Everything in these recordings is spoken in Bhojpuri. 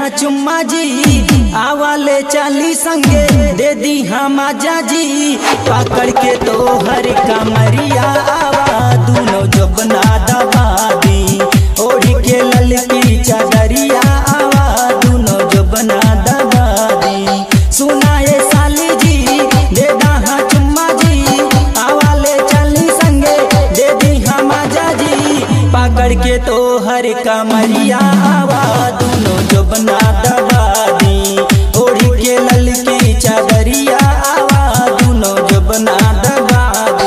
हाँ चुम्मा जी आवाले चाली संगे दे दी हम आजा जी पकड़ के तो हर कमरिया आवा दोनों जबना दबा दी ओढ़ी के ललकी चादरिया आवा दोनों जबना दबा दी सुनाए साली जी दे हाँ चुम्मा जी आवाले चाली संगे दे दी हम आजा जी पकड़ के तो हर कमरिया आवा दोनों जबना दबा दी ओढ़ी के ललकी चादरिया आवा दोनों जबना दबा दी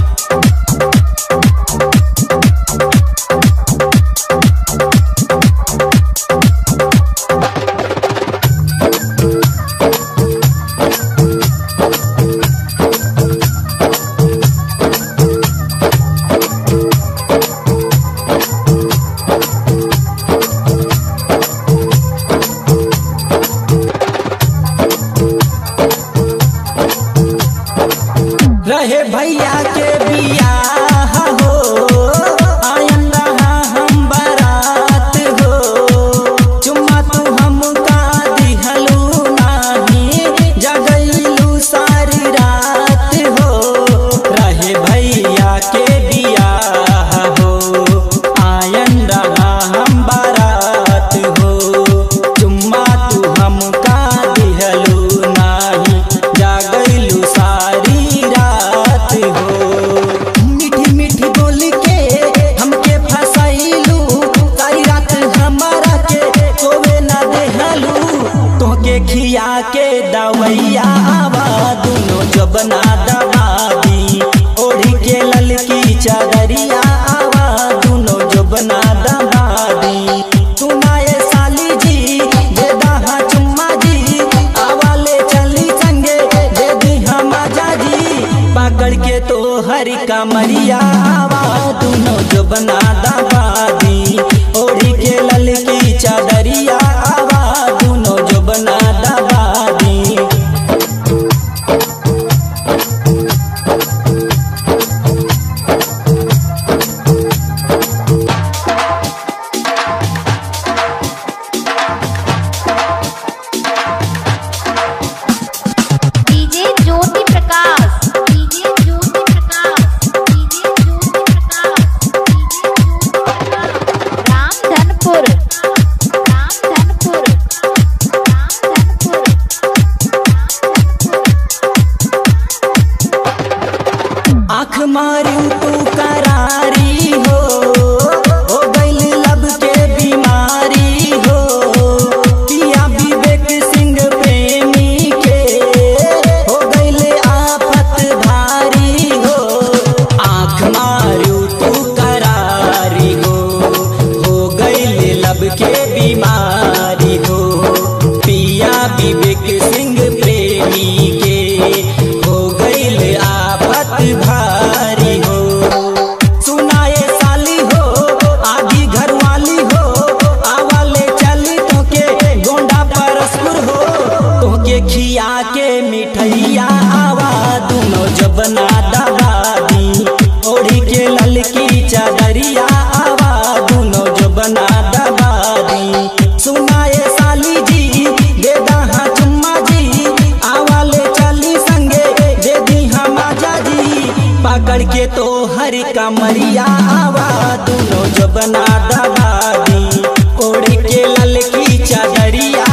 रहे भैया के बियाह हो आयन रहा हम बारात हो चुम्मा तू हमका दिहलू नाही जगैलू सारी रात हो रहे भैया के बियाह हो आयन रहा हम बारात हो चुम्मा तू हमका दिहलू नाही जागैलू सारी रात हो मीठी मीठी बोल के हमके फसाइलू सारी रात हमारा के सोवे ना देहलू तोके खिया के दवैया आवा दोनों जबना दबा दी ओढ़ी के ललकी चादरिया आवा दोनों जबना दबा दी सुनाए साली जी दे दहा चुम्मा जी आवाले चली संगे दे दी हम आजा जी पकड़ के तो हर कमरिया आवा दोनों जबना दबा दी ओढ़ी के ललकी चादरिया आवा दोनों जबना दबा दी DJ Jyoti Prakash DJ Jyoti Prakash DJ Jyoti Prakash DJ Jyoti Prakash Ramdhanpur Ramdhanpur Ramdhanpur आँख मारू तू करारी हो हो गइल लब के बीमारी हो पिया विवेक सिंह प्रेमी के हो गइल आफत भारी हो आँख मारू तू करारी हो हो गइल लब के बीमारी हो पिया विवेक सिंह प्रेमी के हो गइल आफत भारी हो सुनाए साली हो आगी घरवाली हो आवाले चली तोके गोंडा परस्पुर हो तोके खिया के मिठैया आवा दोनों जबना दबा दी ओढ़ी के ललकी चादरिया आवा दोनों जबना दबा दी सुनाए साली जी दे दहा चुम्मा जी आवाले चली संगे दे दी हम आजा जी पकड़ के तो हर कमरिया आवा दोनों जबना दबा दी ओढ़ के ललकी चादरिया